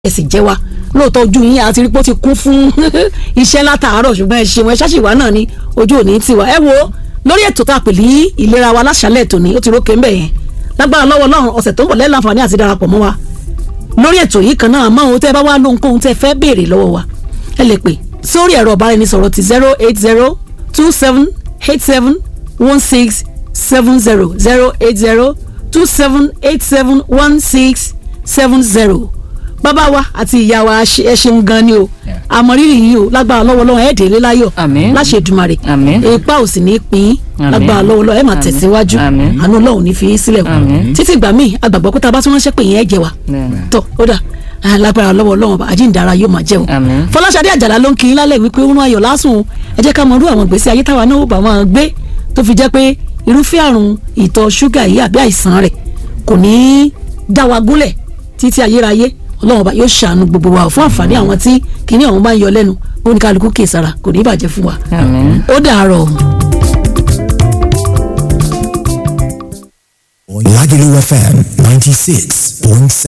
ẹ sì jẹ́ wa lóòótọ́ ojú yín àti rí pé ó ti kún fún iṣẹ́ látàárọ̀ ṣùgbọ́n ẹ ṣeun ẹ ṣáṣìwá náà ni ojú òní tiwa ẹ wo lórí ètò tá a pè ní ìlera wa láṣálẹ̀ tòní ó ti rókè ńbẹ̀ yẹn lágbára lọ́wọ́ Ọlọ́run ọ̀sẹ̀ tó ń bọ̀ lẹ́la àǹfààní àti darapọ̀ mọ́ wa lórí ètò yìí kan náà àmọ́ ohun tẹ́ ẹ bá wá lóhunkóhun tẹ́ ẹ fẹ́ béèrè lọ́wọ́ wa ẹ lè pè sórí ẹ̀rọ ọ̀báraẹnisọ̀rọ̀ ti zero eight zero two seven eight seven one six seven zero zero eight zero two seven eight seven one six seven zero bàbá wa àti ìyá wa ẹ ṣeun gan ni o àmọ̀rírì yìí o lágbára lọ́wọ́ lọ́wọ́ ẹ̀ délé láyọ̀ Àmín. láṣẹ Èdùmàrè Àmín. ipa ò sì ní pín Àmín. lágbára lọ́wọ́ lọ́wọ́ ẹ̀ máa Àmín. tẹ̀síwájú Àmín. àánú Ọlọ́run ní fi í sílẹ̀ kù Àmín. títí ìgbà míì agbàgbọ́ pé tá a bá tún ránṣẹ́ pé yẹn ẹ̀ jẹ wa Bẹ́ẹ̀ni. tọ́ ó dà ah, lágbára lọ́wọ́ Ọlọ́run ọba àjíǹdara yóò máa jẹ́ o Àmín. Fọláṣadé Àjàlá ló ń kí yín lálẹ́ wípé ó rún ayọ̀ lásùn o ẹ jẹ́ ká mọ irú àwọn ìgbésí ayé táwa náà ó bá wọn gbé tó fi jẹ́ pé irúfẹ́ àrùn ìtọ̀ ṣúgà yìí àbí àìsàn rẹ̀ kò ní í dá wa gúnlẹ̀ títí ayérayé Ọlọ́run ọba yóò ṣàánú gbogbo wa fún àǹfààní àwọn tí kinní ọ̀hún bá ń yọ lẹ́nu ó ní kálukú kè sára kò ní í bàjẹ́ fún wa Àmín. ó dàárọ̀. Lagelu FM 96.7.